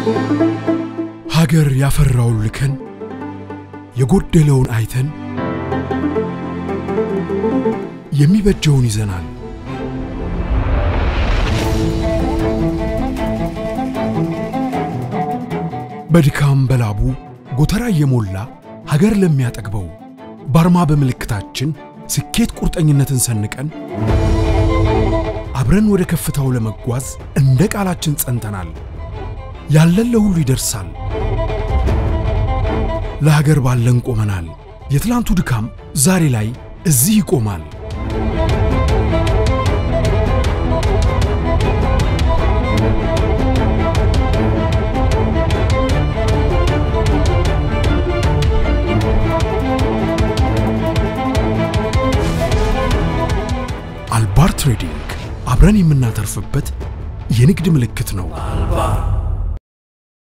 ሀገር ያፈራውን ልከን የጎደለውን አይተን የሚበጀውን ይዘናል። በድካም በላቡ ጎተራ እየሞላ ሀገር ለሚያጠግበው በአርማ በምልክታችን ስኬት ቁርጠኝነትን ሰንቀን አብረን ወደ ከፍታው ለመጓዝ እንደ ቃላችን ጸንተናል። ያለን ለሁሉ ይደርሳል። ለሀገር ባለን ቆመናል። የትላንቱ ድካም ዛሬ ላይ እዚህ ይቆማል። አልባር ትሬዲንግ አብረን የምናተርፍበት የንግድ ምልክት ነው።